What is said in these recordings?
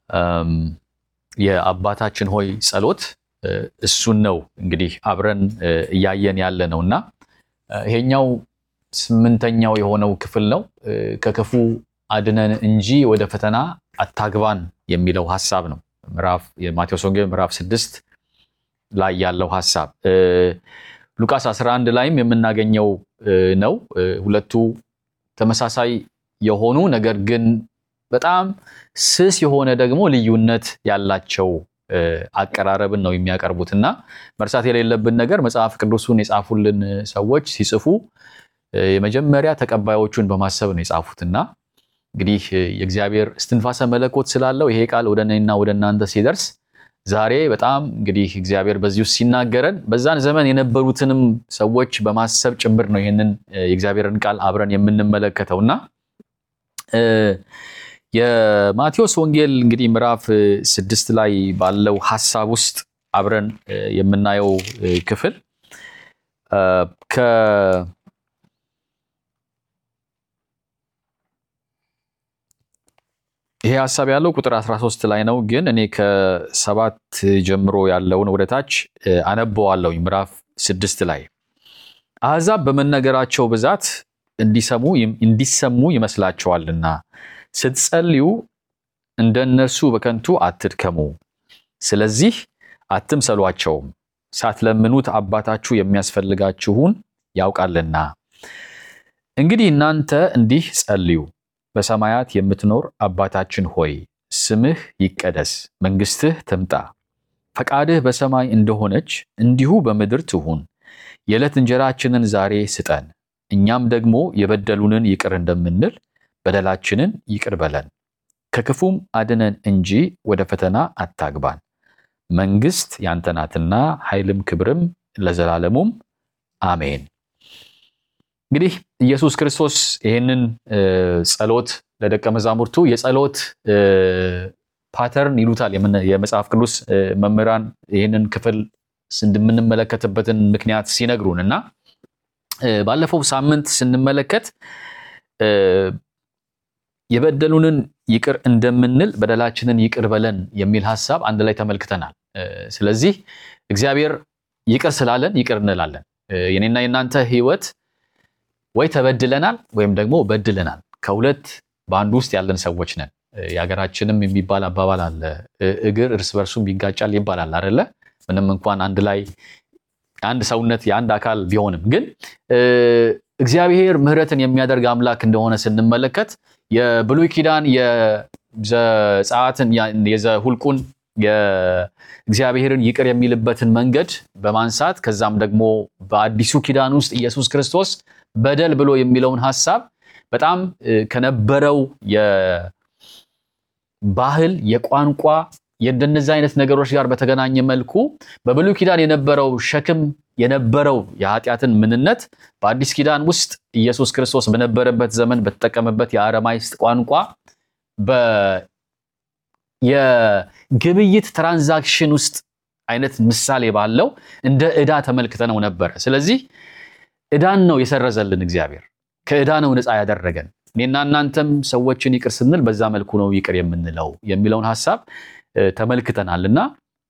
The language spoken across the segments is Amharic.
የአባታችን ሆይ ጸሎት እሱን ነው እንግዲህ አብረን እያየን ያለ ነው እና ይሄኛው ስምንተኛው የሆነው ክፍል ነው። ከክፉ አድነን እንጂ ወደ ፈተና አታግባን የሚለው ሀሳብ ነው። ምዕራፍ የማቴዎስ ወንጌል ምዕራፍ ስድስት ላይ ያለው ሀሳብ ሉቃስ 11 ላይም የምናገኘው ነው። ሁለቱ ተመሳሳይ የሆኑ ነገር ግን በጣም ስስ የሆነ ደግሞ ልዩነት ያላቸው አቀራረብን ነው የሚያቀርቡት እና መርሳት የሌለብን ነገር መጽሐፍ ቅዱሱን የጻፉልን ሰዎች ሲጽፉ የመጀመሪያ ተቀባዮቹን በማሰብ ነው የጻፉት እና እንግዲህ የእግዚአብሔር እስትንፋሰ መለኮት ስላለው ይሄ ቃል ወደ እኔና ወደ እናንተ ሲደርስ ዛሬ በጣም እንግዲህ እግዚአብሔር በዚህ ውስጥ ሲናገረን በዛን ዘመን የነበሩትንም ሰዎች በማሰብ ጭምር ነው ይህንን የእግዚአብሔርን ቃል አብረን የምንመለከተው እና የማቴዎስ ወንጌል እንግዲህ ምዕራፍ ስድስት ላይ ባለው ሀሳብ ውስጥ አብረን የምናየው ክፍል ይሄ ሀሳብ ያለው ቁጥር 13 ላይ ነው። ግን እኔ ከሰባት ጀምሮ ያለውን ወደታች አነበዋለሁ። ምዕራፍ ስድስት ላይ አሕዛብ በመነገራቸው ብዛት እንዲሰሙ እንዲሰሙ ይመስላቸዋልና ስትጸልዩ እንደ እነርሱ በከንቱ አትድከሙ። ስለዚህ አትምሰሏቸውም፣ ሳትለምኑት አባታችሁ የሚያስፈልጋችሁን ያውቃልና። እንግዲህ እናንተ እንዲህ ጸልዩ በሰማያት የምትኖር አባታችን ሆይ ስምህ ይቀደስ፣ መንግሥትህ ትምጣ፣ ፈቃድህ በሰማይ እንደሆነች እንዲሁ በምድር ትሁን። የዕለት እንጀራችንን ዛሬ ስጠን፣ እኛም ደግሞ የበደሉንን ይቅር እንደምንል በደላችንን ይቅር በለን፣ ከክፉም አድነን እንጂ ወደ ፈተና አታግባን። መንግሥት ያንተ ናትና ኃይልም ክብርም ለዘላለሙም አሜን። እንግዲህ ኢየሱስ ክርስቶስ ይህንን ጸሎት ለደቀ መዛሙርቱ የጸሎት ፓተርን ይሉታል የመጽሐፍ ቅዱስ መምህራን ይህንን ክፍል እንደምንመለከትበትን ምክንያት ሲነግሩን እና ባለፈው ሳምንት ስንመለከት የበደሉንን ይቅር እንደምንል በደላችንን ይቅር በለን የሚል ሀሳብ አንድ ላይ ተመልክተናል። ስለዚህ እግዚአብሔር ይቅር ስላለን ይቅር እንላለን። የኔና የእናንተ ሕይወት ወይ ተበድለናል ወይም ደግሞ በድለናል። ከሁለት በአንዱ ውስጥ ያለን ሰዎች ነን። የሀገራችንም የሚባል አባባል አለ፣ እግር እርስ በርሱም ይጋጫል ይባላል አይደለ? ምንም እንኳን አንድ ላይ አንድ ሰውነት የአንድ አካል ቢሆንም ግን እግዚአብሔር ምሕረትን የሚያደርግ አምላክ እንደሆነ ስንመለከት የብሉይ ኪዳን የዘጸአትን የዘሁልቁን የእግዚአብሔርን ይቅር የሚልበትን መንገድ በማንሳት ከዛም ደግሞ በአዲሱ ኪዳን ውስጥ ኢየሱስ ክርስቶስ በደል ብሎ የሚለውን ሀሳብ በጣም ከነበረው የባህል የቋንቋ የእንደነዚህ አይነት ነገሮች ጋር በተገናኘ መልኩ በብሉይ ኪዳን የነበረው ሸክም የነበረው የኃጢአትን ምንነት በአዲስ ኪዳን ውስጥ ኢየሱስ ክርስቶስ በነበረበት ዘመን በተጠቀመበት የአረማይስጥ ቋንቋ የግብይት ትራንዛክሽን ውስጥ አይነት ምሳሌ ባለው እንደ ዕዳ ተመልክተነው ነበረ። ስለዚህ ዕዳን ነው የሰረዘልን እግዚአብሔር ከዕዳ ነው ነፃ ያደረገን። እኔና እናንተም ሰዎችን ይቅር ስንል በዛ መልኩ ነው ይቅር የምንለው የሚለውን ሀሳብ ተመልክተናል እና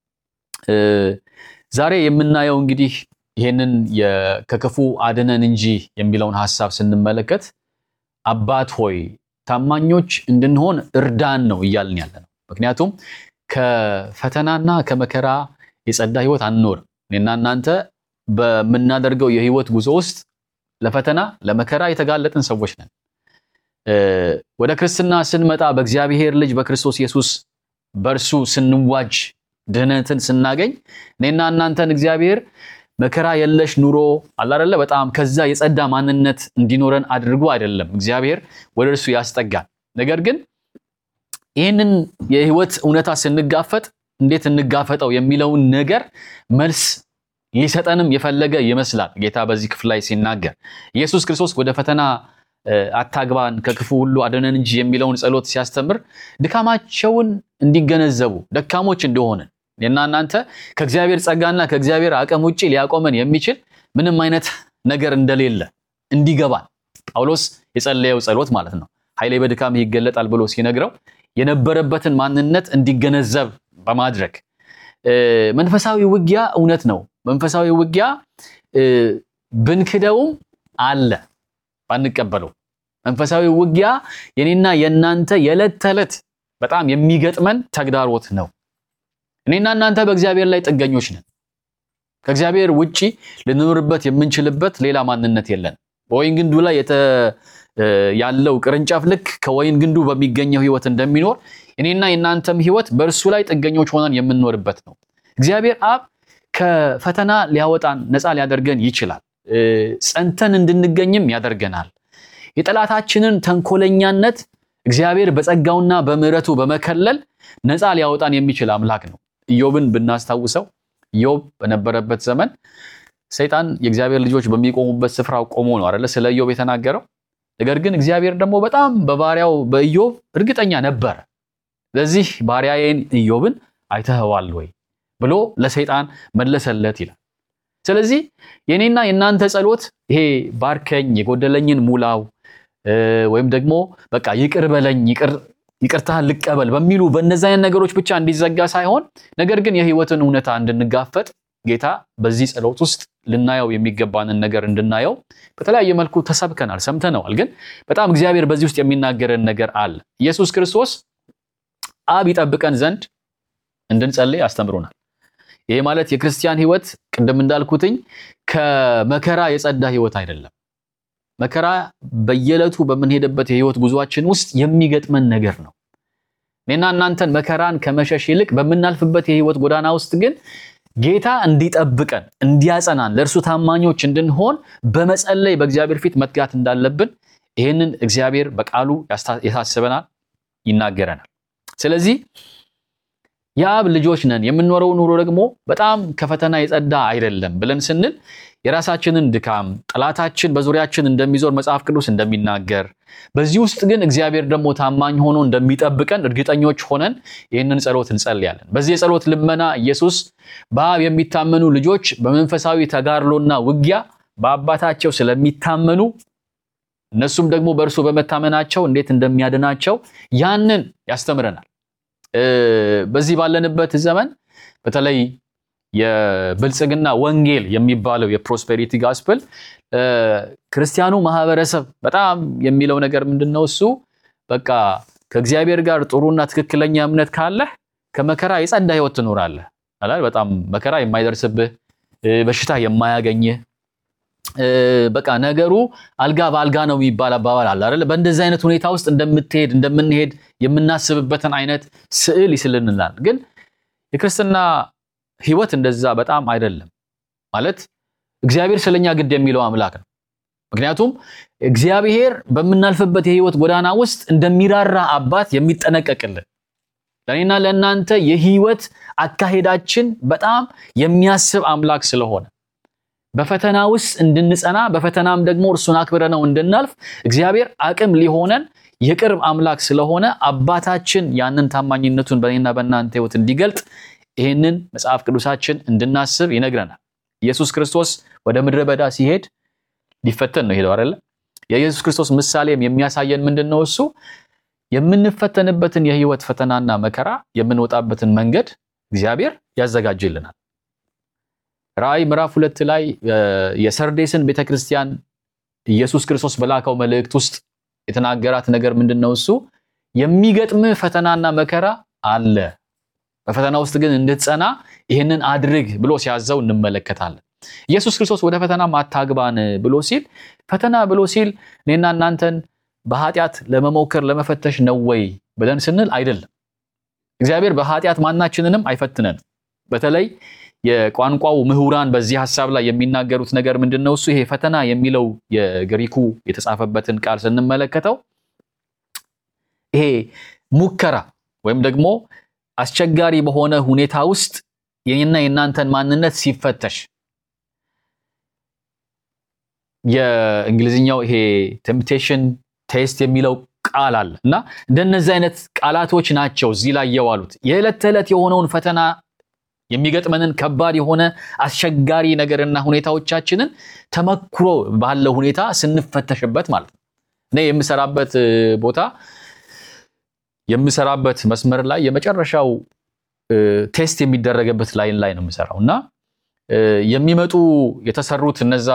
ዛሬ የምናየው እንግዲህ ይህንን ከክፉ አድነን እንጂ የሚለውን ሀሳብ ስንመለከት አባት ሆይ ታማኞች እንድንሆን እርዳን ነው እያልን ያለ ነው። ምክንያቱም ከፈተናና ከመከራ የጸዳ ህይወት አንኖርም። እኔና እናንተ በምናደርገው የህይወት ጉዞ ውስጥ ለፈተና ለመከራ የተጋለጥን ሰዎች ነን። ወደ ክርስትና ስንመጣ በእግዚአብሔር ልጅ በክርስቶስ ኢየሱስ በእርሱ ስንዋጅ ድህነትን ስናገኝ እኔና እናንተን እግዚአብሔር መከራ የለሽ ኑሮ አላደለ በጣም ከዛ የጸዳ ማንነት እንዲኖረን አድርጎ አይደለም እግዚአብሔር ወደ እርሱ ያስጠጋል። ነገር ግን ይህንን የህይወት እውነታ ስንጋፈጥ እንዴት እንጋፈጠው የሚለውን ነገር መልስ ሊሰጠንም የፈለገ ይመስላል ጌታ በዚህ ክፍል ላይ ሲናገር ኢየሱስ ክርስቶስ ወደ ፈተና አታግባን ከክፉ ሁሉ አድነን እንጂ የሚለውን ጸሎት ሲያስተምር ድካማቸውን እንዲገነዘቡ ደካሞች እንደሆንን እና እናንተ ከእግዚአብሔር ጸጋና ከእግዚአብሔር አቅም ውጭ ሊያቆመን የሚችል ምንም አይነት ነገር እንደሌለ እንዲገባን ጳውሎስ የጸለየው ጸሎት ማለት ነው። ኃይሌ በድካም ይገለጣል ብሎ ሲነግረው የነበረበትን ማንነት እንዲገነዘብ በማድረግ መንፈሳዊ ውጊያ እውነት ነው። መንፈሳዊ ውጊያ ብንክደውም አለ ባንቀበለው። መንፈሳዊ ውጊያ የኔና የእናንተ የዕለት ተዕለት በጣም የሚገጥመን ተግዳሮት ነው። እኔና እናንተ በእግዚአብሔር ላይ ጥገኞች ነን። ከእግዚአብሔር ውጪ ልንኖርበት የምንችልበት ሌላ ማንነት የለን። በወይን ግንዱ ላይ ያለው ቅርንጫፍ ልክ ከወይን ግንዱ በሚገኘው ሕይወት እንደሚኖር እኔና የእናንተም ሕይወት በእርሱ ላይ ጥገኞች ሆነን የምንኖርበት ነው። እግዚአብሔር አብ ከፈተና ሊያወጣን ነፃ ሊያደርገን ይችላል። ጸንተን እንድንገኝም ያደርገናል። የጠላታችንን ተንኮለኛነት እግዚአብሔር በጸጋውና በምሕረቱ በመከለል ነፃ ሊያወጣን የሚችል አምላክ ነው። ኢዮብን ብናስታውሰው ኢዮብ በነበረበት ዘመን ሰይጣን የእግዚአብሔር ልጆች በሚቆሙበት ስፍራ ቆሞ ነው አይደለ ስለ ኢዮብ የተናገረው። ነገር ግን እግዚአብሔር ደግሞ በጣም በባሪያው በኢዮብ እርግጠኛ ነበረ። ስለዚህ ባሪያዬን ኢዮብን አይተኸዋል ወይ ብሎ ለሰይጣን መለሰለት ይላል። ስለዚህ የኔና የእናንተ ጸሎት ይሄ ባርከኝ፣ የጎደለኝን ሙላው ወይም ደግሞ በቃ ይቅር በለኝ ይቅርታህን ልቀበል በሚሉ በእነዚህ አይነት ነገሮች ብቻ እንዲዘጋ ሳይሆን ነገር ግን የህይወትን እውነታ እንድንጋፈጥ ጌታ በዚህ ጸሎት ውስጥ ልናየው የሚገባንን ነገር እንድናየው በተለያየ መልኩ ተሰብከናል፣ ሰምተነዋል። ግን በጣም እግዚአብሔር በዚህ ውስጥ የሚናገረን ነገር አለ። ኢየሱስ ክርስቶስ አብ ይጠብቀን ዘንድ እንድንጸልይ አስተምሮናል። ይሄ ማለት የክርስቲያን ህይወት ቅድም እንዳልኩትኝ ከመከራ የጸዳ ህይወት አይደለም። መከራ በየዕለቱ በምንሄድበት የህይወት ጉዟችን ውስጥ የሚገጥመን ነገር ነው። እኔና እናንተን መከራን ከመሸሽ ይልቅ በምናልፍበት የህይወት ጎዳና ውስጥ ግን ጌታ እንዲጠብቀን እንዲያጸናን፣ ለእርሱ ታማኞች እንድንሆን በመጸለይ በእግዚአብሔር ፊት መትጋት እንዳለብን ይህንን እግዚአብሔር በቃሉ ያሳስበናል፣ ይናገረናል። ስለዚህ የአብ ልጆች ነን፣ የምንኖረው ኑሮ ደግሞ በጣም ከፈተና የጸዳ አይደለም ብለን ስንል የራሳችንን ድካም ጠላታችን በዙሪያችን እንደሚዞር መጽሐፍ ቅዱስ እንደሚናገር በዚህ ውስጥ ግን እግዚአብሔር ደግሞ ታማኝ ሆኖ እንደሚጠብቀን እርግጠኞች ሆነን ይህንን ጸሎት እንጸልያለን። በዚህ የጸሎት ልመና ኢየሱስ በአብ የሚታመኑ ልጆች በመንፈሳዊ ተጋድሎና ውጊያ በአባታቸው ስለሚታመኑ እነሱም ደግሞ በእርሱ በመታመናቸው እንዴት እንደሚያድናቸው ያንን ያስተምረናል። በዚህ ባለንበት ዘመን በተለይ የብልጽግና ወንጌል የሚባለው የፕሮስፔሪቲ ጋስፕል ክርስቲያኑ ማህበረሰብ በጣም የሚለው ነገር ምንድን ነው? እሱ በቃ ከእግዚአብሔር ጋር ጥሩና ትክክለኛ እምነት ካለህ ከመከራ የጸዳ ህይወት ትኖራለህ። በጣም መከራ የማይደርስብህ በሽታ የማያገኝህ በቃ ነገሩ አልጋ በአልጋ ነው የሚባል አባባል አለ አይደል? በእንደዚህ አይነት ሁኔታ ውስጥ እንደምትሄድ እንደምንሄድ የምናስብበትን አይነት ስዕል ይስልንላል። ግን የክርስትና ህይወት እንደዛ በጣም አይደለም። ማለት እግዚአብሔር ስለኛ ግድ የሚለው አምላክ ነው። ምክንያቱም እግዚአብሔር በምናልፍበት የህይወት ጎዳና ውስጥ እንደሚራራ አባት የሚጠነቀቅልን ለእኔና ለእናንተ የህይወት አካሄዳችን በጣም የሚያስብ አምላክ ስለሆነ በፈተና ውስጥ እንድንጸና በፈተናም ደግሞ እርሱን አክብረነው እንድናልፍ እግዚአብሔር አቅም ሊሆነን የቅርብ አምላክ ስለሆነ አባታችን ያንን ታማኝነቱን በእኔና በእናንተ ህይወት እንዲገልጥ ይህንን መጽሐፍ ቅዱሳችን እንድናስብ ይነግረናል። ኢየሱስ ክርስቶስ ወደ ምድረ በዳ ሲሄድ ሊፈተን ነው ሄደው አይደለ? የኢየሱስ ክርስቶስ ምሳሌም የሚያሳየን ምንድን ነው? እሱ የምንፈተንበትን የህይወት ፈተናና መከራ የምንወጣበትን መንገድ እግዚአብሔር ያዘጋጅልናል። ራእይ ምዕራፍ ሁለት ላይ የሰርዴስን ቤተክርስቲያን ኢየሱስ ክርስቶስ በላከው መልእክት ውስጥ የተናገራት ነገር ምንድን ነው? እሱ የሚገጥምህ ፈተናና መከራ አለ በፈተና ውስጥ ግን እንድትጸና ይህንን አድርግ ብሎ ሲያዘው እንመለከታለን። ኢየሱስ ክርስቶስ ወደ ፈተና አታግባን ብሎ ሲል ፈተና ብሎ ሲል እኔና እናንተን በኃጢአት ለመሞከር ለመፈተሽ ነው ወይ ብለን ስንል አይደለም። እግዚአብሔር በኃጢአት ማናችንንም አይፈትነንም። በተለይ የቋንቋው ምሁራን በዚህ ሀሳብ ላይ የሚናገሩት ነገር ምንድን ነው? እሱ ይሄ ፈተና የሚለው የግሪኩ የተጻፈበትን ቃል ስንመለከተው ይሄ ሙከራ ወይም ደግሞ አስቸጋሪ በሆነ ሁኔታ ውስጥ የኔና የእናንተን ማንነት ሲፈተሽ የእንግሊዝኛው ይሄ ቴምፕቴሽን ቴስት የሚለው ቃል አለ እና እንደነዚህ አይነት ቃላቶች ናቸው እዚህ ላይ የዋሉት የዕለት ተዕለት የሆነውን ፈተና የሚገጥመንን ከባድ የሆነ አስቸጋሪ ነገርና ሁኔታዎቻችንን ተመክሮ ባለው ሁኔታ ስንፈተሽበት ማለት ነው። እኔ የምሰራበት ቦታ የምሰራበት መስመር ላይ የመጨረሻው ቴስት የሚደረግበት ላይን ላይ ነው የምሰራው እና የሚመጡ የተሰሩት እነዛ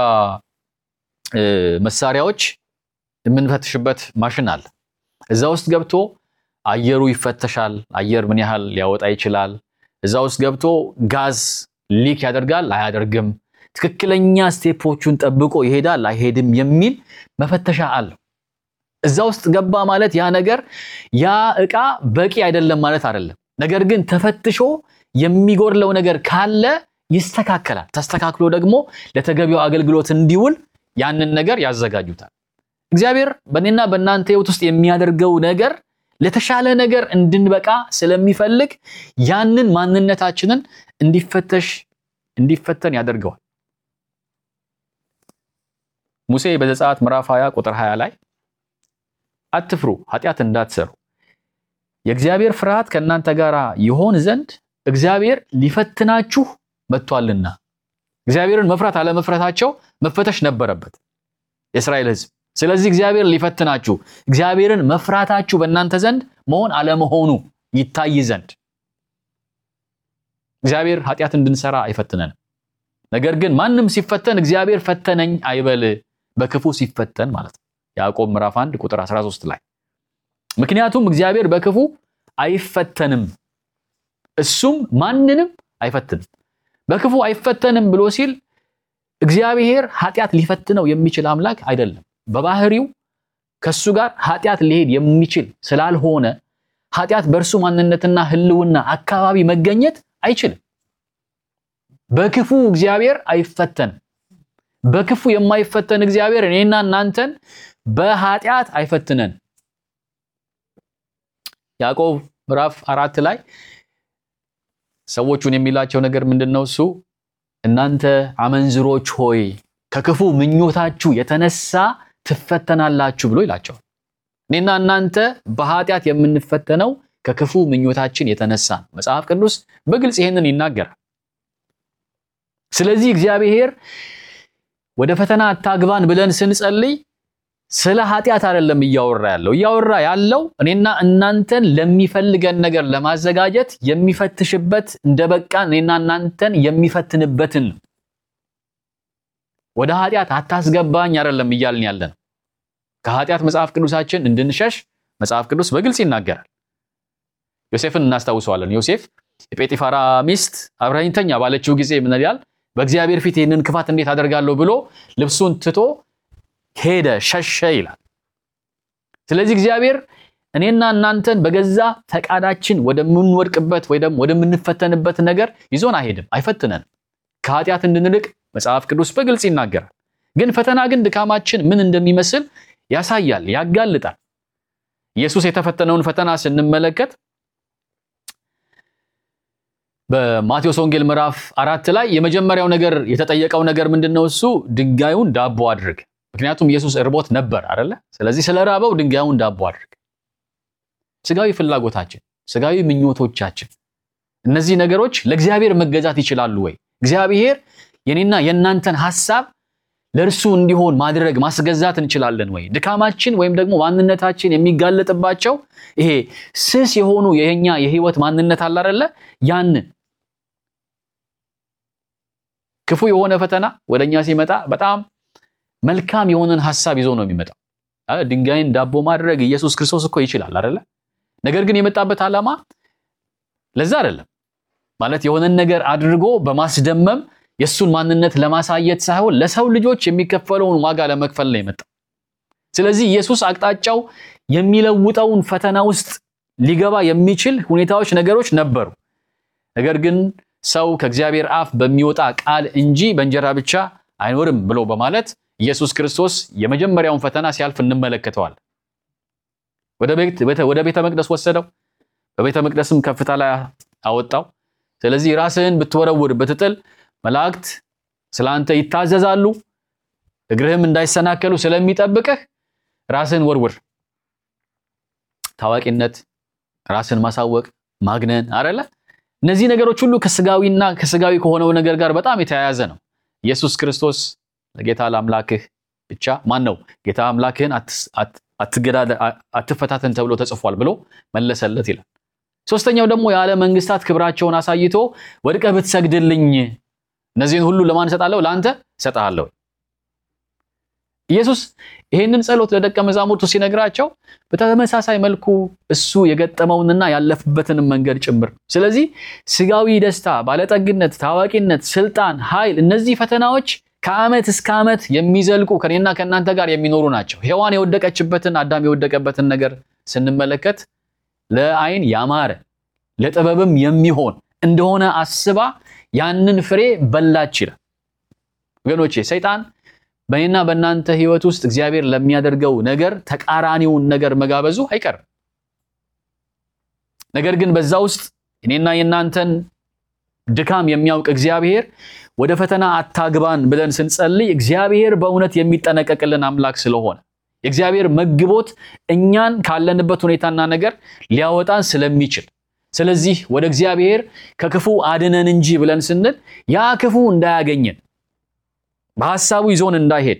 መሳሪያዎች የምንፈትሽበት ማሽን አለ። እዛ ውስጥ ገብቶ አየሩ ይፈተሻል። አየር ምን ያህል ሊያወጣ ይችላል? እዛ ውስጥ ገብቶ ጋዝ ሊክ ያደርጋል አያደርግም፣ ትክክለኛ ስቴፖቹን ጠብቆ ይሄዳል አይሄድም የሚል መፈተሻ አለው። እዛ ውስጥ ገባ ማለት ያ ነገር ያ ዕቃ በቂ አይደለም ማለት አይደለም። ነገር ግን ተፈትሾ የሚጎድለው ነገር ካለ ይስተካከላል። ተስተካክሎ ደግሞ ለተገቢው አገልግሎት እንዲውል ያንን ነገር ያዘጋጁታል። እግዚአብሔር በእኔና በእናንተ ሕይወት ውስጥ የሚያደርገው ነገር ለተሻለ ነገር እንድንበቃ ስለሚፈልግ ያንን ማንነታችንን እንዲፈተሽ እንዲፈተን ያደርገዋል። ሙሴ በዘጸአት ምዕራፍ 20 ቁጥር 20 ላይ አትፍሩ፣ ኃጢአት እንዳትሰሩ የእግዚአብሔር ፍርሃት ከእናንተ ጋር ይሆን ዘንድ እግዚአብሔር ሊፈትናችሁ መጥቷልና። እግዚአብሔርን መፍራት አለመፍራታቸው መፈተሽ ነበረበት የእስራኤል ሕዝብ። ስለዚህ እግዚአብሔር ሊፈትናችሁ እግዚአብሔርን መፍራታችሁ በእናንተ ዘንድ መሆን አለመሆኑ ይታይ ዘንድ እግዚአብሔር ኃጢአት እንድንሰራ አይፈትነንም። ነገር ግን ማንም ሲፈተን እግዚአብሔር ፈተነኝ አይበል፣ በክፉ ሲፈተን ማለት ነው። ያዕቆብ ምዕራፍ 1 ቁጥር 13 ላይ ምክንያቱም እግዚአብሔር በክፉ አይፈተንም፣ እሱም ማንንም አይፈትንም። በክፉ አይፈተንም ብሎ ሲል እግዚአብሔር ኃጢአት ሊፈትነው የሚችል አምላክ አይደለም። በባህሪው ከሱ ጋር ኃጢአት ሊሄድ የሚችል ስላልሆነ ኃጢአት በእርሱ ማንነትና ሕልውና አካባቢ መገኘት አይችልም። በክፉ እግዚአብሔር አይፈተንም። በክፉ የማይፈተን እግዚአብሔር እኔና እናንተን በኃጢአት አይፈትነን። ያዕቆብ ምዕራፍ አራት ላይ ሰዎቹን የሚላቸው ነገር ምንድን ነው? እሱ እናንተ አመንዝሮች ሆይ ከክፉ ምኞታችሁ የተነሳ ትፈተናላችሁ ብሎ ይላቸዋል። እኔና እናንተ በኃጢአት የምንፈተነው ከክፉ ምኞታችን የተነሳ ነው። መጽሐፍ ቅዱስ በግልጽ ይሄንን ይናገራል። ስለዚህ እግዚአብሔር ወደ ፈተና አታግባን ብለን ስንጸልይ ስለ ኃጢአት አይደለም እያወራ ያለው። እያወራ ያለው እኔና እናንተን ለሚፈልገን ነገር ለማዘጋጀት የሚፈትሽበት እንደ በቃን እኔና እናንተን የሚፈትንበትን ነው። ወደ ኃጢአት አታስገባኝ አይደለም እያልን ያለ ነው። ከኃጢአት መጽሐፍ ቅዱሳችን እንድንሸሽ መጽሐፍ ቅዱስ በግልጽ ይናገራል። ዮሴፍን እናስታውሰዋለን። ዮሴፍ የጴጢፋራ ሚስት አብረኸኝ ተኛ ባለችው ጊዜ ምን ይላል? በእግዚአብሔር ፊት ይህንን ክፋት እንዴት አደርጋለሁ ብሎ ልብሱን ትቶ ሄደ፣ ሸሸ ይላል። ስለዚህ እግዚአብሔር እኔና እናንተን በገዛ ፈቃዳችን ወደምንወድቅበት ወይ ደግሞ ወደምንፈተንበት ነገር ይዞን አይሄድም፣ አይፈትነንም። ከኃጢአት እንድንርቅ መጽሐፍ ቅዱስ በግልጽ ይናገራል። ግን ፈተና ግን ድካማችን ምን እንደሚመስል ያሳያል፣ ያጋልጣል። ኢየሱስ የተፈተነውን ፈተና ስንመለከት በማቴዎስ ወንጌል ምዕራፍ አራት ላይ የመጀመሪያው ነገር የተጠየቀው ነገር ምንድን ነው? እሱ ድንጋዩን ዳቦ አድርግ። ምክንያቱም ኢየሱስ እርቦት ነበር አይደለ? ስለዚህ ስለ ራበው ድንጋዩን ዳቦ አድርግ። ስጋዊ ፍላጎታችን፣ ስጋዊ ምኞቶቻችን፣ እነዚህ ነገሮች ለእግዚአብሔር መገዛት ይችላሉ ወይ? እግዚአብሔር የኔና የእናንተን ሐሳብ ለእርሱ እንዲሆን ማድረግ ማስገዛት እንችላለን ወይ? ድካማችን ወይም ደግሞ ማንነታችን የሚጋለጥባቸው ይሄ ስስ የሆኑ የኛ የህይወት ማንነት አለ አይደለ? ያንን ክፉ የሆነ ፈተና ወደኛ ሲመጣ በጣም መልካም የሆነን ሐሳብ ይዞ ነው የሚመጣው። ድንጋይን ዳቦ ማድረግ ኢየሱስ ክርስቶስ እኮ ይችላል አይደለ? ነገር ግን የመጣበት ዓላማ ለዛ አይደለም። ማለት የሆነን ነገር አድርጎ በማስደመም የእሱን ማንነት ለማሳየት ሳይሆን ለሰው ልጆች የሚከፈለውን ዋጋ ለመክፈል ነው የመጣው። ስለዚህ ኢየሱስ አቅጣጫው የሚለውጠውን ፈተና ውስጥ ሊገባ የሚችል ሁኔታዎች፣ ነገሮች ነበሩ። ነገር ግን ሰው ከእግዚአብሔር አፍ በሚወጣ ቃል እንጂ በእንጀራ ብቻ አይኖርም ብሎ በማለት ኢየሱስ ክርስቶስ የመጀመሪያውን ፈተና ሲያልፍ እንመለከተዋል። ወደ ቤተ መቅደስ ወሰደው፣ በቤተ መቅደስም ከፍታ ላይ አወጣው። ስለዚህ ራስህን ብትወረውር ብትጥል መላእክት ስለ አንተ ይታዘዛሉ፣ እግርህም እንዳይሰናከሉ ስለሚጠብቅህ ራስህን ወርውር። ታዋቂነት፣ ራስን ማሳወቅ፣ ማግነን አረለ እነዚህ ነገሮች ሁሉ ከስጋዊና ከስጋዊ ከሆነው ነገር ጋር በጣም የተያያዘ ነው። ኢየሱስ ክርስቶስ ለጌታ ለአምላክህ ብቻ ማን ነው ጌታ አምላክህን አትፈታተን ተብሎ ተጽፏል ብሎ መለሰለት ይላል። ሶስተኛው ደግሞ የዓለም መንግስታት ክብራቸውን አሳይቶ ወድቀህ ብትሰግድልኝ እነዚህን ሁሉ ለማን እሰጣለሁ? ለአንተ እሰጥሃለሁ። ኢየሱስ ይህንን ጸሎት ለደቀ መዛሙርቱ ሲነግራቸው በተመሳሳይ መልኩ እሱ የገጠመውንና ያለፍበትንም መንገድ ጭምር። ስለዚህ ስጋዊ ደስታ፣ ባለጠግነት፣ ታዋቂነት፣ ስልጣን፣ ኃይል እነዚህ ፈተናዎች ከዓመት እስከ ዓመት የሚዘልቁ ከኔና ከእናንተ ጋር የሚኖሩ ናቸው። ሔዋን የወደቀችበትን አዳም የወደቀበትን ነገር ስንመለከት ለዓይን ያማረ ለጥበብም የሚሆን እንደሆነ አስባ ያንን ፍሬ በላች ይላል። ወገኖቼ ሰይጣን በእኔና በእናንተ ህይወት ውስጥ እግዚአብሔር ለሚያደርገው ነገር ተቃራኒውን ነገር መጋበዙ አይቀርም። ነገር ግን በዛ ውስጥ እኔና የእናንተን ድካም የሚያውቅ እግዚአብሔር ወደ ፈተና አታግባን ብለን ስንጸልይ እግዚአብሔር በእውነት የሚጠነቀቅልን አምላክ ስለሆነ የእግዚአብሔር መግቦት እኛን ካለንበት ሁኔታና ነገር ሊያወጣን ስለሚችል ስለዚህ ወደ እግዚአብሔር ከክፉ አድነን እንጂ ብለን ስንል ያ ክፉ እንዳያገኘን በሐሳቡ ይዞን እንዳይሄድ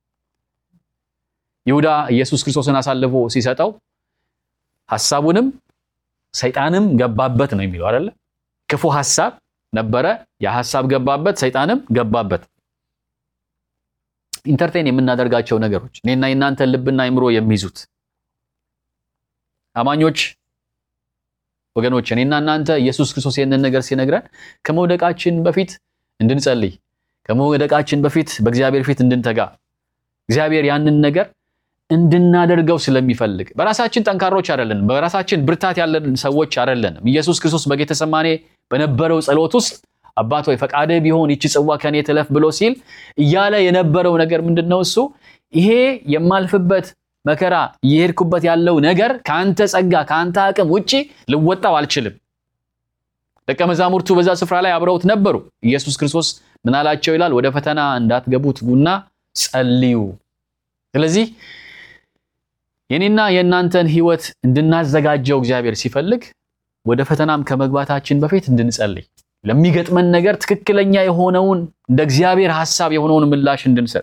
ይሁዳ ኢየሱስ ክርስቶስን አሳልፎ ሲሰጠው ሐሳቡንም ሰይጣንም ገባበት ነው የሚለው አይደለ? ክፉ ሐሳብ ነበረ፣ ያ ሐሳብ ገባበት፣ ሰይጣንም ገባበት። ኢንተርቴን የምናደርጋቸው ነገሮች እኔና የእናንተን ልብና አይምሮ የሚይዙት አማኞች ወገኖች፣ እኔና እናንተ ኢየሱስ ክርስቶስ ይህንን ነገር ሲነግረን ከመውደቃችን በፊት እንድንጸልይ ከመውደቃችን በፊት በእግዚአብሔር ፊት እንድንተጋ እግዚአብሔር ያንን ነገር እንድናደርገው ስለሚፈልግ በራሳችን ጠንካሮች አይደለንም። በራሳችን ብርታት ያለን ሰዎች አይደለንም። ኢየሱስ ክርስቶስ በጌተሰማኔ በነበረው ጸሎት ውስጥ አባት ሆይ ፈቃድህ ቢሆን ይቺ ጽዋ ከኔ ትለፍ ብሎ ሲል እያለ የነበረው ነገር ምንድን ነው? እሱ ይሄ የማልፍበት መከራ እየሄድኩበት ያለው ነገር ከአንተ ጸጋ ከአንተ አቅም ውጪ ልወጣው አልችልም። ደቀ መዛሙርቱ በዛ ስፍራ ላይ አብረውት ነበሩ። ኢየሱስ ክርስቶስ ምን አላቸው ይላል? ወደ ፈተና እንዳትገቡ ትጉና ጸልዩ። ስለዚህ የኔና የእናንተን ሕይወት እንድናዘጋጀው እግዚአብሔር ሲፈልግ ወደ ፈተናም ከመግባታችን በፊት እንድንጸልይ ለሚገጥመን ነገር ትክክለኛ የሆነውን እንደ እግዚአብሔር ሐሳብ የሆነውን ምላሽ እንድንሰጥ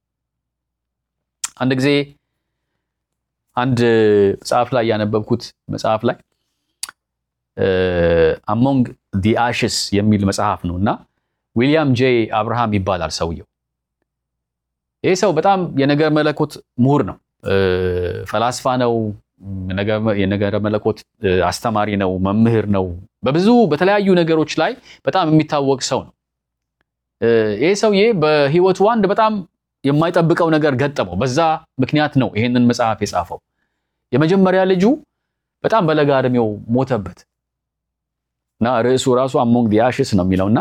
አንድ ጊዜ አንድ መጽሐፍ ላይ ያነበብኩት መጽሐፍ ላይ አሞንግ ዲ አሽስ የሚል መጽሐፍ ነው እና ዊሊያም ጄ አብርሃም ይባላል ሰውየው። ይህ ሰው በጣም የነገር መለኮት ምሁር ነው፣ ፈላስፋ ነው፣ የነገረ መለኮት አስተማሪ ነው፣ መምህር ነው። በብዙ በተለያዩ ነገሮች ላይ በጣም የሚታወቅ ሰው ነው። ይህ ሰውዬ በህይወቱ አንድ በጣም የማይጠብቀው ነገር ገጠመው። በዛ ምክንያት ነው ይሄንን መጽሐፍ የጻፈው። የመጀመሪያ ልጁ በጣም በለጋ እድሜው ሞተበት እና ርዕሱ ራሱ አሞንግ ዲ አሽስ ነው የሚለውና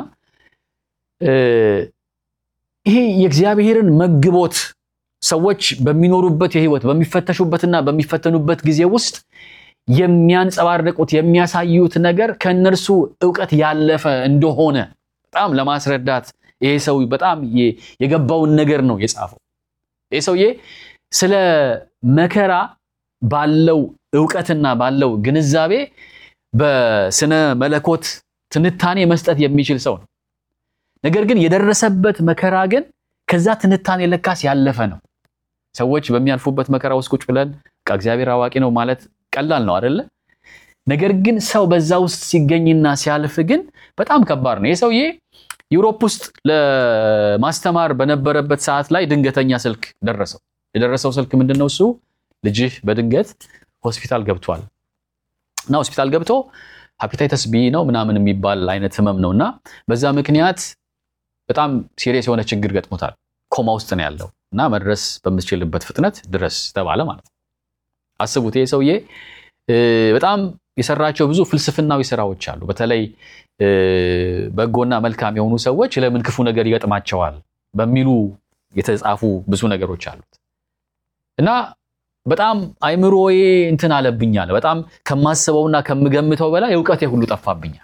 ይሄ የእግዚአብሔርን መግቦት ሰዎች በሚኖሩበት የህይወት በሚፈተሹበትና በሚፈተኑበት ጊዜ ውስጥ የሚያንጸባርቁት የሚያሳዩት ነገር ከእነርሱ እውቀት ያለፈ እንደሆነ በጣም ለማስረዳት ይሄ ሰው በጣም የገባውን ነገር ነው የጻፈው። ይሄ ሰውዬ ስለ መከራ ባለው እውቀትና ባለው ግንዛቤ በስነ መለኮት ትንታኔ መስጠት የሚችል ሰው ነው። ነገር ግን የደረሰበት መከራ ግን ከዛ ትንታኔ ለካስ ያለፈ ነው። ሰዎች በሚያልፉበት መከራ ውስጥ ቁጭ ብለን እግዚአብሔር አዋቂ ነው ማለት ቀላል ነው አይደለ? ነገር ግን ሰው በዛ ውስጥ ሲገኝና ሲያልፍ ግን በጣም ከባድ ነው። ይህ ሰውዬ ዩሮፕ ውስጥ ለማስተማር በነበረበት ሰዓት ላይ ድንገተኛ ስልክ ደረሰው። የደረሰው ስልክ ምንድን ነው? እሱ ልጅህ በድንገት ሆስፒታል ገብቷል እና ሆስፒታል ገብቶ ሃፒታይተስ ቢ ነው ምናምን የሚባል አይነት ህመም ነው እና በዛ ምክንያት በጣም ሲሪየስ የሆነ ችግር ገጥሞታል። ኮማ ውስጥ ነው ያለው እና መድረስ በምትችልበት ፍጥነት ድረስ ተባለ ማለት ነው። አስቡት ይሄ ሰውዬ በጣም የሰራቸው ብዙ ፍልስፍናዊ ስራዎች አሉ። በተለይ በጎና መልካም የሆኑ ሰዎች ለምን ክፉ ነገር ይገጥማቸዋል በሚሉ የተጻፉ ብዙ ነገሮች አሉት እና በጣም አይምሮዬ እንትን አለብኛል። በጣም ከማስበውና ከምገምተው በላይ እውቀቴ ሁሉ ጠፋብኛል።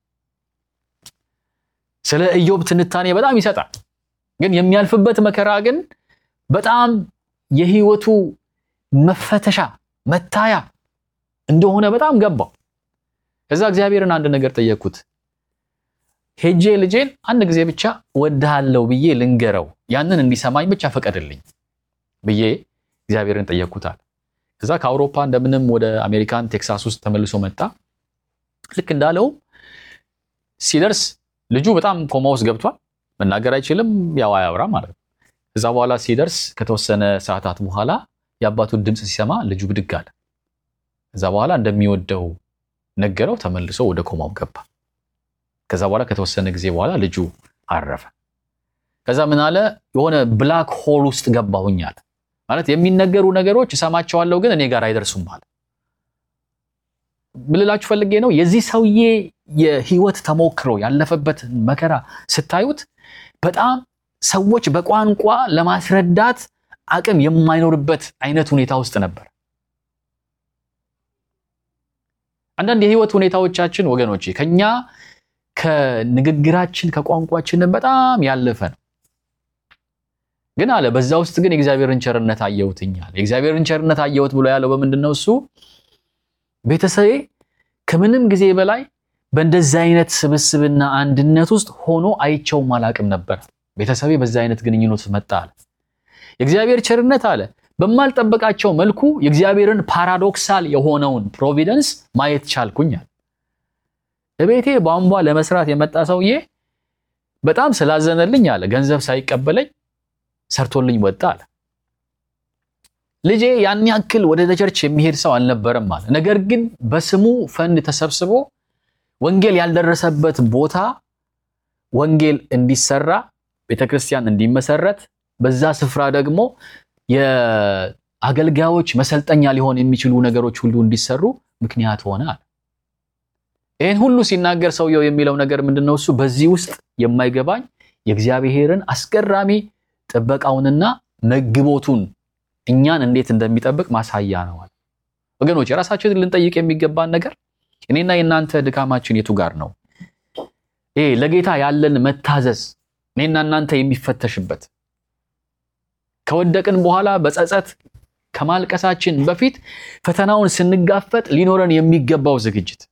ስለ ኢዮብ ትንታኔ በጣም ይሰጣል። ግን የሚያልፍበት መከራ ግን በጣም የህይወቱ መፈተሻ መታያ እንደሆነ በጣም ገባው። ከዛ እግዚአብሔርን አንድ ነገር ጠየቅኩት። ሄጄ ልጄን አንድ ጊዜ ብቻ ወድሃለሁ ብዬ ልንገረው፣ ያንን እንዲሰማኝ ብቻ ፈቀድልኝ ብዬ እግዚአብሔርን ጠየቅኩታል። ከዛ ከአውሮፓ እንደምንም ወደ አሜሪካን ቴክሳስ ውስጥ ተመልሶ መጣ። ልክ እንዳለው ሲደርስ ልጁ በጣም ኮማ ውስጥ ገብቷል። መናገር አይችልም፣ ያው አያወራ ማለት ነው። ከዛ በኋላ ሲደርስ ከተወሰነ ሰዓታት በኋላ የአባቱን ድምፅ ሲሰማ ልጁ ብድግ አለ። ከዛ በኋላ እንደሚወደው ነገረው። ተመልሶ ወደ ኮማው ገባ። ከዛ በኋላ ከተወሰነ ጊዜ በኋላ ልጁ አረፈ። ከዛ ምን አለ? የሆነ ብላክ ሆል ውስጥ ገባሁኝ አለ። ማለት የሚነገሩ ነገሮች እሰማቸዋለሁ፣ ግን እኔ ጋር አይደርሱም አለ። ብልላችሁ ፈልጌ ነው የዚህ ሰውዬ የህይወት ተሞክሮ ያለፈበት መከራ ስታዩት በጣም ሰዎች በቋንቋ ለማስረዳት አቅም የማይኖርበት አይነት ሁኔታ ውስጥ ነበር። አንዳንድ የህይወት ሁኔታዎቻችን ወገኖቼ ከኛ ከንግግራችን ከቋንቋችንን በጣም ያለፈ ነው። ግን አለ በዛ ውስጥ ግን የእግዚአብሔርን ቸርነት አየሁትኛል። የእግዚአብሔርን ቸርነት አየሁት ብሎ ያለው በምንድን ነው? እሱ ቤተሰቤ ከምንም ጊዜ በላይ በእንደዚህ አይነት ስብስብና አንድነት ውስጥ ሆኖ አይቸውም አላቅም ነበር። ቤተሰቤ በዛ አይነት ግንኙነት ውስጥ መጣ አለ። የእግዚአብሔር ቸርነት አለ በማልጠበቃቸው መልኩ የእግዚአብሔርን ፓራዶክሳል የሆነውን ፕሮቪደንስ ማየት ቻልኩኛል። እቤቴ ቧንቧ ለመስራት የመጣ ሰውዬ በጣም ስላዘነልኝ አለ ገንዘብ ሳይቀበለኝ ሰርቶልኝ ወጣ አለ። ልጄ ያን ያክል ወደ ቸርች የሚሄድ ሰው አልነበረም አለ። ነገር ግን በስሙ ፈንድ ተሰብስቦ ወንጌል ያልደረሰበት ቦታ ወንጌል እንዲሰራ ቤተክርስቲያን እንዲመሰረት በዛ ስፍራ ደግሞ የአገልጋዮች መሰልጠኛ ሊሆን የሚችሉ ነገሮች ሁሉ እንዲሰሩ ምክንያት ሆነ አለ። ይህን ሁሉ ሲናገር ሰውየው የሚለው ነገር ምንድን ነው? እሱ በዚህ ውስጥ የማይገባኝ የእግዚአብሔርን አስገራሚ ጥበቃውንና መግቦቱን እኛን እንዴት እንደሚጠብቅ ማሳያ ነው አለ። ወገኖች የራሳችንን ልንጠይቅ የሚገባን ነገር እኔና የእናንተ ድካማችን የቱ ጋር ነው? ይሄ ለጌታ ያለን መታዘዝ እኔና እናንተ የሚፈተሽበት ከወደቅን በኋላ በጸጸት ከማልቀሳችን በፊት ፈተናውን ስንጋፈጥ ሊኖረን የሚገባው ዝግጅት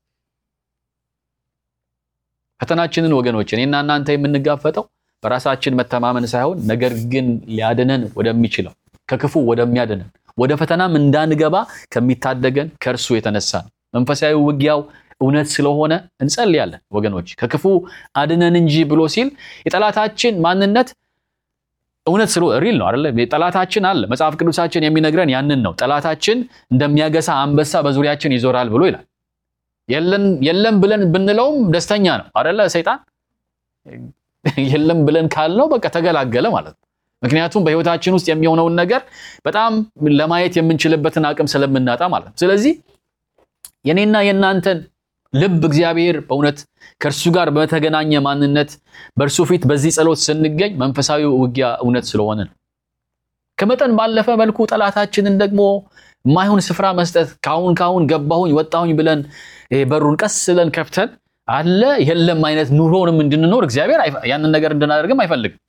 ፈተናችንን ወገኖች እኔና እናንተ የምንጋፈጠው በራሳችን መተማመን ሳይሆን ነገር ግን ሊያድነን ወደሚችለው ከክፉ ወደሚያድነን ወደ ፈተናም እንዳንገባ ከሚታደገን ከእርሱ የተነሳ ነው። መንፈሳዊ ውጊያው እውነት ስለሆነ እንጸልያለን ወገኖች። ከክፉ አድነን እንጂ ብሎ ሲል የጠላታችን ማንነት እውነት ስለ ሪል ነው አይደለ? ጠላታችን አለ። መጽሐፍ ቅዱሳችን የሚነግረን ያንን ነው። ጠላታችን እንደሚያገሳ አንበሳ በዙሪያችን ይዞራል ብሎ ይላል። የለም ብለን ብንለውም ደስተኛ ነው አይደለ? ሰይጣን የለም ብለን ካልነው በቃ ተገላገለ ማለት ነው። ምክንያቱም በህይወታችን ውስጥ የሚሆነውን ነገር በጣም ለማየት የምንችልበትን አቅም ስለምናጣ ማለት ነው። ስለዚህ የኔና የእናንተን ልብ እግዚአብሔር በእውነት ከእርሱ ጋር በተገናኘ ማንነት በእርሱ ፊት በዚህ ጸሎት ስንገኝ መንፈሳዊ ውጊያ እውነት ስለሆነ ነው። ከመጠን ባለፈ መልኩ ጠላታችንን ደግሞ የማይሆን ስፍራ መስጠት ካሁን ካሁን ገባሁኝ ወጣሁኝ ብለን በሩን ቀስ ብለን ከፍተን አለ የለም አይነት ኑሮንም እንድንኖር እግዚአብሔር ያንን ነገር እንድናደርግም አይፈልግም።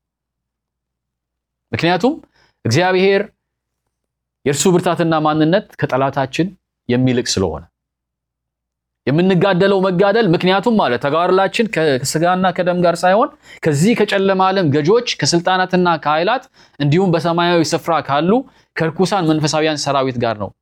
ምክንያቱም እግዚአብሔር የእርሱ ብርታትና ማንነት ከጠላታችን የሚልቅ ስለሆነ የምንጋደለው መጋደል ምክንያቱም ማለት ተጋድላችን ከስጋና ከደም ጋር ሳይሆን ከዚህ ከጨለማ ዓለም ገዦች ከስልጣናትና ከኃይላት እንዲሁም በሰማያዊ ስፍራ ካሉ ከርኩሳን መንፈሳዊያን ሰራዊት ጋር ነው።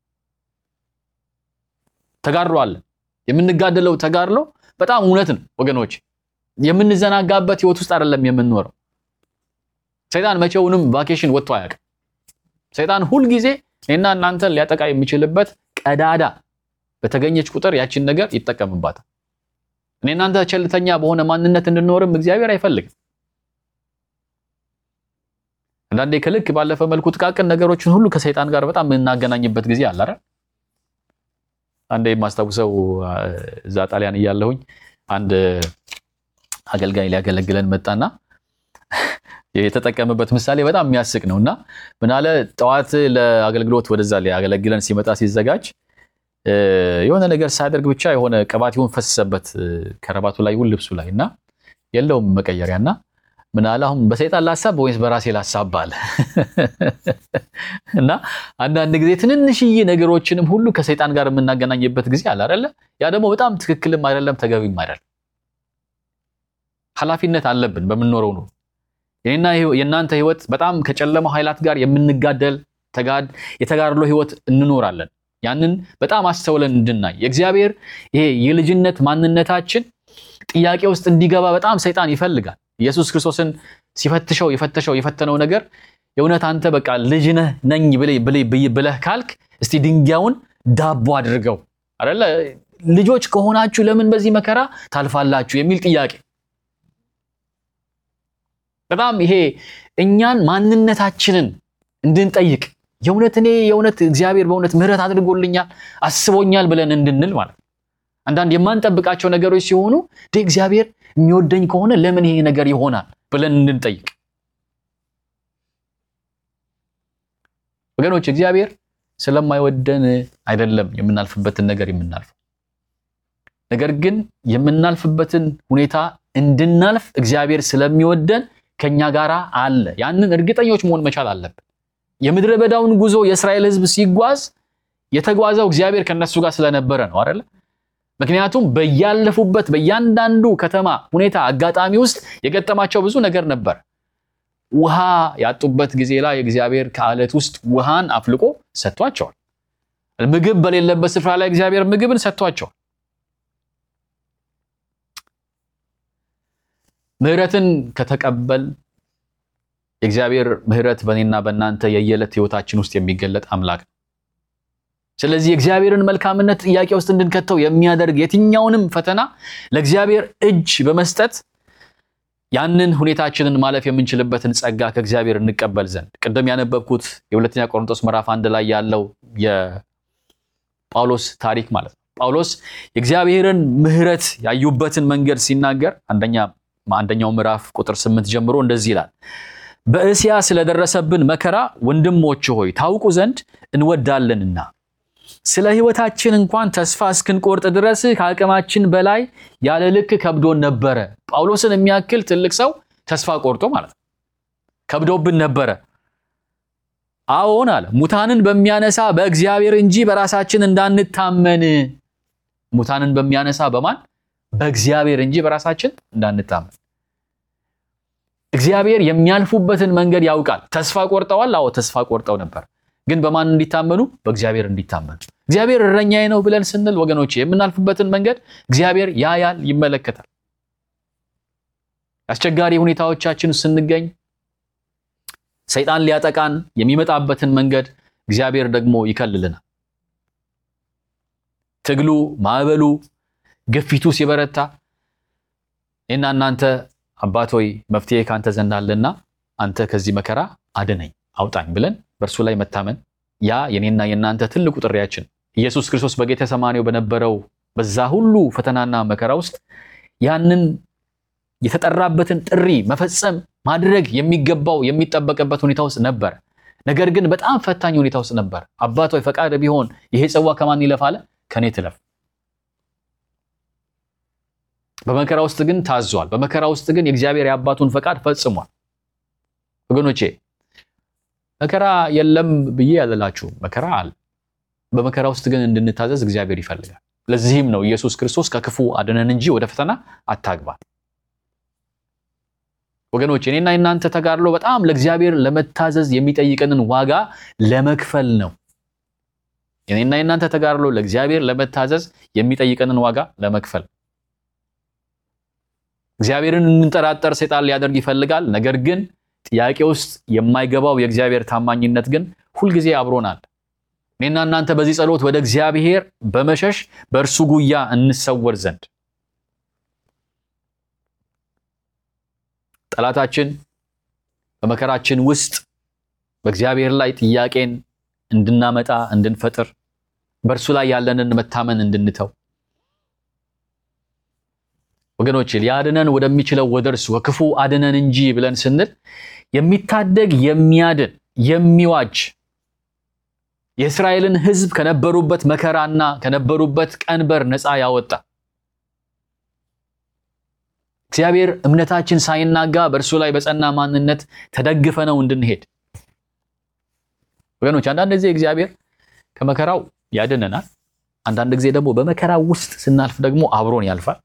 ተጋድሎ አለን። የምንጋደለው ተጋድሎ በጣም እውነት ነው ወገኖች። የምንዘናጋበት ህይወት ውስጥ አይደለም የምንኖረው። ሰይጣን መቼውንም ቫኬሽን ወጥቶ አያውቅም። ሰይጣን ሁልጊዜ እኔና እናንተን ሊያጠቃ የሚችልበት ቀዳዳ በተገኘች ቁጥር ያችን ነገር ይጠቀምባታል። እኔ እናንተ ቸልተኛ በሆነ ማንነት እንድንኖርም እግዚአብሔር አይፈልግም። አንዳንዴ ከልክ ባለፈ መልኩ ጥቃቅን ነገሮችን ሁሉ ከሰይጣን ጋር በጣም የምናገናኝበት ጊዜ አለ አይደል? አንዴ የማስታውሰው እዛ ጣሊያን እያለሁኝ አንድ አገልጋይ ሊያገለግለን መጣና የተጠቀምበት ምሳሌ በጣም የሚያስቅ ነው እና ምናለ ጠዋት ለአገልግሎት ወደዛ ሊያገለግለን ሲመጣ ሲዘጋጅ የሆነ ነገር ሳያደርግ ብቻ የሆነ ቅባት ይሁን ፈሰሰበት ከረባቱ ላይ ይሁን ልብሱ ላይ እና የለውም መቀየሪያ እና ምን አለ አሁን በሰይጣን ላሳብ ወይስ በራሴ ላሳብ አለ እና አንዳንድ ጊዜ ትንንሽዬ ነገሮችንም ሁሉ ከሰይጣን ጋር የምናገናኝበት ጊዜ አለ አይደለ ያ ደግሞ በጣም ትክክልም አይደለም ተገቢም አይደለም ኃላፊነት አለብን በምንኖረው ነው የኔና የእናንተ ህይወት በጣም ከጨለማው ኃይላት ጋር የምንጋደል የተጋድሎ ህይወት እንኖራለን። ያንን በጣም አስተውለን እንድናይ የእግዚአብሔር ይሄ የልጅነት ማንነታችን ጥያቄ ውስጥ እንዲገባ በጣም ሰይጣን ይፈልጋል። ኢየሱስ ክርስቶስን ሲፈትሸው የፈተሸው የፈተነው ነገር የእውነት አንተ በቃ ልጅ ነኝ ብለህ ካልክ እስቲ ድንጋዩን ዳቦ አድርገው አይደለ ልጆች ከሆናችሁ ለምን በዚህ መከራ ታልፋላችሁ የሚል ጥያቄ በጣም ይሄ እኛን ማንነታችንን እንድንጠይቅ የእውነት እኔ የእውነት እግዚአብሔር በእውነት ምሕረት አድርጎልኛል አስቦኛል ብለን እንድንል ማለት ነው። አንዳንድ የማንጠብቃቸው ነገሮች ሲሆኑ እግዚአብሔር የሚወደኝ ከሆነ ለምን ይሄ ነገር ይሆናል ብለን እንድንጠይቅ ወገኖች እግዚአብሔር ስለማይወደን አይደለም የምናልፍበትን ነገር የምናልፈው። ነገር ግን የምናልፍበትን ሁኔታ እንድናልፍ እግዚአብሔር ስለሚወደን ከኛ ጋር አለ። ያንን እርግጠኞች መሆን መቻል አለብን። የምድረ በዳውን ጉዞ የእስራኤል ሕዝብ ሲጓዝ የተጓዘው እግዚአብሔር ከነሱ ጋር ስለነበረ ነው አይደለ? ምክንያቱም በያለፉበት በእያንዳንዱ ከተማ ሁኔታ አጋጣሚ ውስጥ የገጠማቸው ብዙ ነገር ነበር። ውሃ ያጡበት ጊዜ ላይ እግዚአብሔር ከአለት ውስጥ ውሃን አፍልቆ ሰጥቷቸዋል። ምግብ በሌለበት ስፍራ ላይ እግዚአብሔር ምግብን ሰጥቷቸዋል። ምሕረትን ከተቀበል የእግዚአብሔር ምሕረት በእኔና በእናንተ የየዕለት ሕይወታችን ውስጥ የሚገለጥ አምላክ ነው። ስለዚህ የእግዚአብሔርን መልካምነት ጥያቄ ውስጥ እንድንከተው የሚያደርግ የትኛውንም ፈተና ለእግዚአብሔር እጅ በመስጠት ያንን ሁኔታችንን ማለፍ የምንችልበትን ጸጋ ከእግዚአብሔር እንቀበል ዘንድ ቅድም ያነበብኩት የሁለተኛ ቆሮንቶስ ምዕራፍ አንድ ላይ ያለው የጳውሎስ ታሪክ ማለት ነው። ጳውሎስ የእግዚአብሔርን ምሕረት ያዩበትን መንገድ ሲናገር አንደኛው ምዕራፍ ቁጥር ስምንት ጀምሮ እንደዚህ ይላል። በእስያ ስለደረሰብን መከራ ወንድሞች ሆይ ታውቁ ዘንድ እንወዳለንና ስለ ሕይወታችን እንኳን ተስፋ እስክንቆርጥ ድረስ ከአቅማችን በላይ ያለ ልክ ከብዶን ነበረ። ጳውሎስን የሚያክል ትልቅ ሰው ተስፋ ቆርጦ ማለት ነው። ከብዶብን ነበረ። አዎን አለ ሙታንን በሚያነሳ በእግዚአብሔር እንጂ በራሳችን እንዳንታመን። ሙታንን በሚያነሳ በማን? በእግዚአብሔር እንጂ በራሳችን እንዳንታመን። እግዚአብሔር የሚያልፉበትን መንገድ ያውቃል። ተስፋ ቆርጠዋል። አዎ ተስፋ ቆርጠው ነበር ግን በማን እንዲታመኑ? በእግዚአብሔር እንዲታመኑ። እግዚአብሔር እረኛዬ ነው ብለን ስንል ወገኖች የምናልፍበትን መንገድ እግዚአብሔር ያያል፣ ይመለከታል። አስቸጋሪ ሁኔታዎቻችን ስንገኝ ሰይጣን ሊያጠቃን የሚመጣበትን መንገድ እግዚአብሔር ደግሞ ይከልልናል። ትግሉ፣ ማዕበሉ፣ ግፊቱ ሲበረታ እኔና እናንተ አባት ሆይ መፍትሄ ካንተ ዘንድ አለና አንተ ከዚህ መከራ አድነኝ፣ አውጣኝ ብለን በእርሱ ላይ መታመን ያ የኔና የእናንተ ትልቁ ጥሪያችን። ኢየሱስ ክርስቶስ በጌተሰማኔው በነበረው በዛ ሁሉ ፈተናና መከራ ውስጥ ያንን የተጠራበትን ጥሪ መፈጸም ማድረግ የሚገባው የሚጠበቅበት ሁኔታ ውስጥ ነበር። ነገር ግን በጣም ፈታኝ ሁኔታ ውስጥ ነበር። አባት ሆይ ፈቃድ ቢሆን ይሄ ጽዋ ከማን ይለፍ አለ? ከኔ ትለፍ። በመከራ ውስጥ ግን ታዟል። በመከራ ውስጥ ግን የእግዚአብሔር የአባቱን ፈቃድ ፈጽሟል። ወገኖቼ መከራ የለም ብዬ ያለላችሁ መከራ አለ። በመከራ ውስጥ ግን እንድንታዘዝ እግዚአብሔር ይፈልጋል። ለዚህም ነው ኢየሱስ ክርስቶስ ከክፉ አድነን እንጂ ወደ ፈተና አታግባን። ወገኖች እኔና የእናንተ ተጋድሎ በጣም ለእግዚአብሔር ለመታዘዝ የሚጠይቀንን ዋጋ ለመክፈል ነው። እኔና የእናንተ ተጋድሎ ለእግዚአብሔር ለመታዘዝ የሚጠይቀንን ዋጋ ለመክፈል እግዚአብሔርን እንጠራጠር ሰይጣን ሊያደርግ ይፈልጋል። ነገር ግን ጥያቄ ውስጥ የማይገባው የእግዚአብሔር ታማኝነት ግን ሁልጊዜ አብሮናል። እኔና እናንተ በዚህ ጸሎት ወደ እግዚአብሔር በመሸሽ በእርሱ ጉያ እንሰወር ዘንድ ጠላታችን በመከራችን ውስጥ በእግዚአብሔር ላይ ጥያቄን እንድናመጣ እንድንፈጥር በእርሱ ላይ ያለንን መታመን እንድንተው ወገኖች ሊያድነን ወደሚችለው ወደ እርሱ ከክፉ አድነን እንጂ ብለን ስንል የሚታደግ የሚያድን የሚዋጅ የእስራኤልን ሕዝብ ከነበሩበት መከራና ከነበሩበት ቀንበር ነፃ ያወጣ እግዚአብሔር እምነታችን ሳይናጋ በእርሱ ላይ በጸና ማንነት ተደግፈ ነው እንድንሄድ። ወገኖች አንዳንድ ጊዜ እግዚአብሔር ከመከራው ያድነናል። አንዳንድ ጊዜ ደግሞ በመከራው ውስጥ ስናልፍ ደግሞ አብሮን ያልፋል።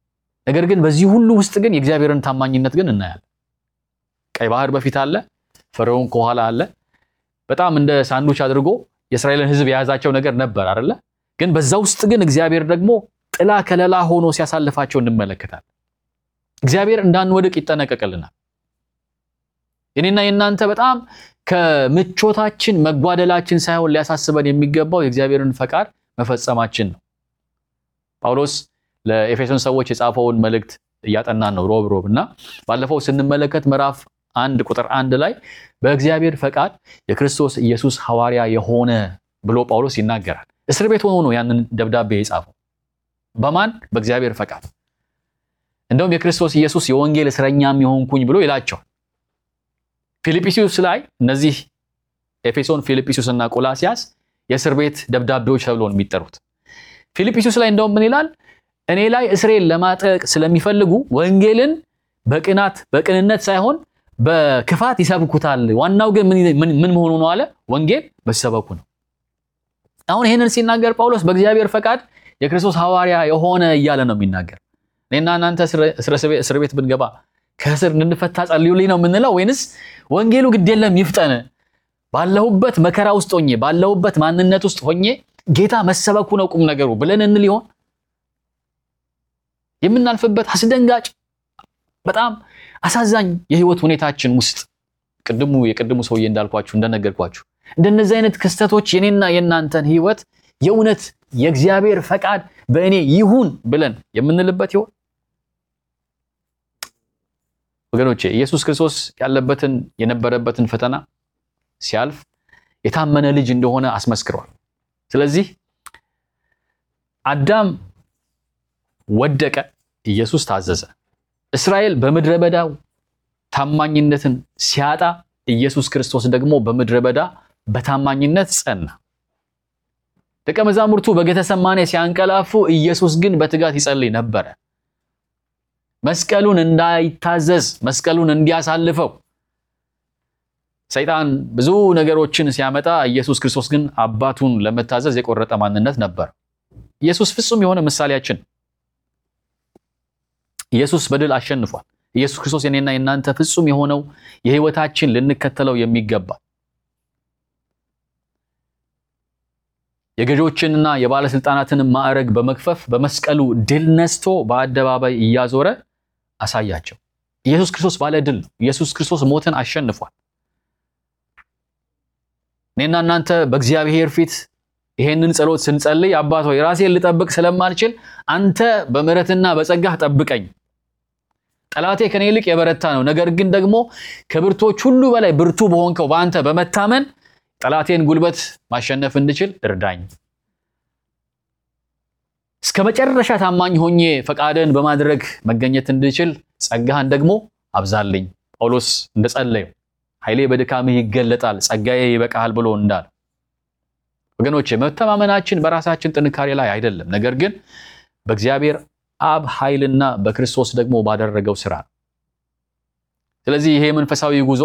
ነገር ግን በዚህ ሁሉ ውስጥ ግን የእግዚአብሔርን ታማኝነት ግን እናያለን። ቀይ ባህር በፊት አለ፣ ፈርዖን ከኋላ አለ። በጣም እንደ ሳንዱች አድርጎ የእስራኤልን ሕዝብ የያዛቸው ነገር ነበር አይደለ? ግን በዛ ውስጥ ግን እግዚአብሔር ደግሞ ጥላ ከለላ ሆኖ ሲያሳልፋቸው እንመለከታለን። እግዚአብሔር እንዳንወድቅ ይጠነቀቅልናል። የኔና የእናንተ በጣም ከምቾታችን መጓደላችን ሳይሆን ሊያሳስበን የሚገባው የእግዚአብሔርን ፈቃድ መፈጸማችን ነው። ጳውሎስ ለኤፌሶን ሰዎች የጻፈውን መልእክት እያጠናን ነው ሮብ ሮብ እና ባለፈው ስንመለከት ምዕራፍ አንድ ቁጥር አንድ ላይ በእግዚአብሔር ፈቃድ የክርስቶስ ኢየሱስ ሐዋርያ የሆነ ብሎ ጳውሎስ ይናገራል። እስር ቤት ሆኖ ነው ያንን ደብዳቤ የጻፈው። በማን በእግዚአብሔር ፈቃድ። እንደውም የክርስቶስ ኢየሱስ የወንጌል እስረኛም የሆንኩኝ ብሎ ይላቸዋል። ፊልጵስዩስ ላይ እነዚህ ኤፌሶን፣ ፊልጵስዩስ እና ቆላሲያስ የእስር ቤት ደብዳቤዎች ተብሎ ነው የሚጠሩት። ፊልጵስዩስ ላይ እንደውም ምን ይላል? እኔ ላይ እስሬን ለማጠቅ ስለሚፈልጉ ወንጌልን በቅናት በቅንነት ሳይሆን በክፋት ይሰብኩታል። ዋናው ግን ምን መሆኑ ነው አለ? ወንጌል መሰበኩ ነው። አሁን ይህንን ሲናገር ጳውሎስ በእግዚአብሔር ፈቃድ የክርስቶስ ሐዋርያ የሆነ እያለ ነው የሚናገር። እኔና እናንተ እስር ቤት ብንገባ ከእስር እንድንፈታ ጸልዩልኝ ነው የምንለው ወይንስ ወንጌሉ ግድ የለም ይፍጠን፣ ባለሁበት መከራ ውስጥ ሆኜ ባለሁበት ማንነት ውስጥ ሆኜ ጌታ መሰበኩ ነው ቁም ነገሩ ብለን እንል ይሆን? የምናልፍበት አስደንጋጭ በጣም አሳዛኝ የህይወት ሁኔታችን ውስጥ ቅድሙ የቅድሙ ሰውዬ እንዳልኳችሁ እንደነገርኳችሁ እንደነዚህ አይነት ክስተቶች የኔና የእናንተን ህይወት የእውነት የእግዚአብሔር ፈቃድ በእኔ ይሁን ብለን የምንልበት ይሆን? ወገኖቼ ኢየሱስ ክርስቶስ ያለበትን የነበረበትን ፈተና ሲያልፍ የታመነ ልጅ እንደሆነ አስመስክሯል። ስለዚህ አዳም ወደቀ፣ ኢየሱስ ታዘዘ። እስራኤል በምድረ በዳው ታማኝነትን ሲያጣ ኢየሱስ ክርስቶስ ደግሞ በምድረ በዳ በታማኝነት ጸና። ደቀ መዛሙርቱ በጌተሰማኔ ሲያንቀላፉ ኢየሱስ ግን በትጋት ይጸልይ ነበረ። መስቀሉን እንዳይታዘዝ መስቀሉን እንዲያሳልፈው ሰይጣን ብዙ ነገሮችን ሲያመጣ ኢየሱስ ክርስቶስ ግን አባቱን ለመታዘዝ የቆረጠ ማንነት ነበር። ኢየሱስ ፍጹም የሆነ ምሳሌያችን ኢየሱስ በድል አሸንፏል። ኢየሱስ ክርስቶስ የኔና የእናንተ ፍጹም የሆነው የህይወታችን ልንከተለው የሚገባ የገዢዎችንና የባለስልጣናትን ማዕረግ በመክፈፍ በመስቀሉ ድል ነስቶ በአደባባይ እያዞረ አሳያቸው። ኢየሱስ ክርስቶስ ባለ ድል ነው። ኢየሱስ ክርስቶስ ሞትን አሸንፏል። እኔና እናንተ በእግዚአብሔር ፊት ይሄንን ጸሎት ስንጸልይ አባት ሆይ ራሴን ልጠብቅ ስለማልችል አንተ በምሕረትና በጸጋህ ጠብቀኝ። ጠላቴ ከኔ ይልቅ የበረታ ነው፣ ነገር ግን ደግሞ ከብርቶች ሁሉ በላይ ብርቱ በሆንከው በአንተ በመታመን ጠላቴን ጉልበት ማሸነፍ እንድችል እርዳኝ። እስከ መጨረሻ ታማኝ ሆኜ ፈቃድን በማድረግ መገኘት እንድችል ጸጋህን ደግሞ አብዛልኝ። ጳውሎስ እንደጸለየው ኃይሌ በድካምህ ይገለጣል፣ ጸጋዬ ይበቃሃል ብሎ እንዳለ ወገኖቼ መተማመናችን በራሳችን ጥንካሬ ላይ አይደለም፣ ነገር ግን በእግዚአብሔር አብ ኃይልና በክርስቶስ ደግሞ ባደረገው ስራ ነው። ስለዚህ ይሄ መንፈሳዊ ጉዞ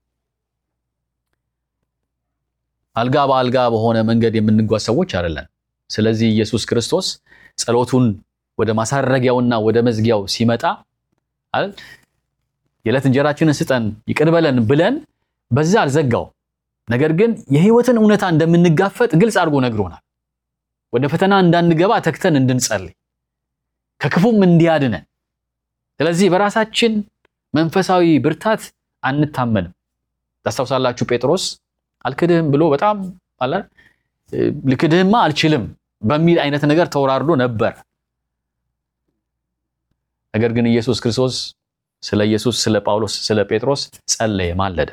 አልጋ በአልጋ በሆነ መንገድ የምንጓዝ ሰዎች አይደለን። ስለዚህ ኢየሱስ ክርስቶስ ጸሎቱን ወደ ማሳረጊያውና ወደ መዝጊያው ሲመጣ አይደል የዕለት እንጀራችንን ስጠን ይቅር በለን ብለን በዛ አልዘጋው። ነገር ግን የህይወትን እውነታ እንደምንጋፈጥ ግልጽ አድርጎ ነግሮናል። ወደ ፈተና እንዳንገባ ተግተን እንድንጸልይ ከክፉም እንዲያድነን። ስለዚህ በራሳችን መንፈሳዊ ብርታት አንታመንም። ታስታውሳላችሁ ጴጥሮስ አልክድህም ብሎ በጣም አለ ልክድህማ አልችልም በሚል አይነት ነገር ተወራርዶ ነበር። ነገር ግን ኢየሱስ ክርስቶስ ስለ ኢየሱስ፣ ስለ ጳውሎስ፣ ስለ ጴጥሮስ ጸለየ፣ ማለደ።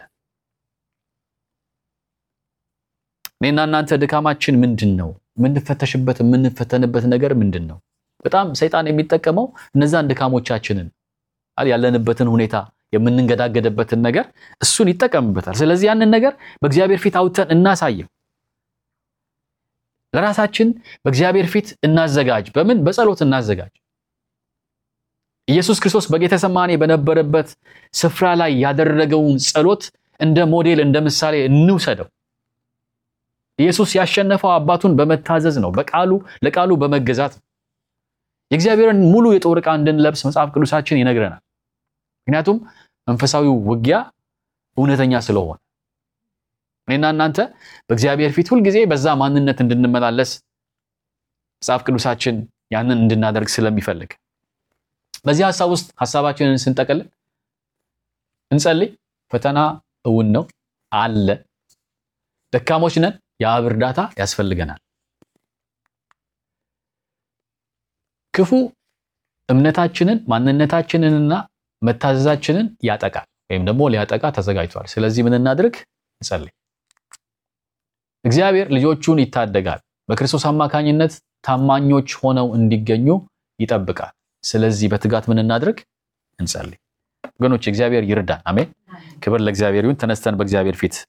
እኔና እናንተ ድካማችን ምንድን ነው? የምንፈተሽበት የምንፈተንበት ነገር ምንድን ነው? በጣም ሰይጣን የሚጠቀመው እነዛን ድካሞቻችንን ያለንበትን ሁኔታ የምንንገዳገድበትን ነገር እሱን ይጠቀምበታል። ስለዚህ ያንን ነገር በእግዚአብሔር ፊት አውጥተን እናሳየው። ለራሳችን በእግዚአብሔር ፊት እናዘጋጅ። በምን? በጸሎት እናዘጋጅ። ኢየሱስ ክርስቶስ በጌተሰማኔ በነበረበት ስፍራ ላይ ያደረገውን ጸሎት እንደ ሞዴል እንደ ምሳሌ እንውሰደው። ኢየሱስ ያሸነፈው አባቱን በመታዘዝ ነው፣ በቃሉ ለቃሉ በመገዛት ነው። የእግዚአብሔርን ሙሉ የጦር ዕቃ እንድንለብስ መጽሐፍ ቅዱሳችን ይነግረናል። ምክንያቱም መንፈሳዊው ውጊያ እውነተኛ ስለሆነ እኔና እናንተ በእግዚአብሔር ፊት ሁልጊዜ በዛ ማንነት እንድንመላለስ መጽሐፍ ቅዱሳችን ያንን እንድናደርግ ስለሚፈልግ በዚህ ሀሳብ ውስጥ ሀሳባችንን ስንጠቀልል እንጸልይ። ፈተና እውን ነው አለ። ደካሞች ነን። የአብ እርዳታ ያስፈልገናል። ክፉ እምነታችንን ማንነታችንንና መታዘዛችንን ያጠቃል ወይም ደግሞ ሊያጠቃ ተዘጋጅቷል። ስለዚህ ምን እናድርግ? እንጸልይ። እግዚአብሔር ልጆቹን ይታደጋል። በክርስቶስ አማካኝነት ታማኞች ሆነው እንዲገኙ ይጠብቃል። ስለዚህ በትጋት ምን እናድርግ? እንጸልይ። ወገኖች እግዚአብሔር ይርዳን። አሜን። ክብር ለእግዚአብሔር ይሁን። ተነስተን በእግዚአብሔር ፊት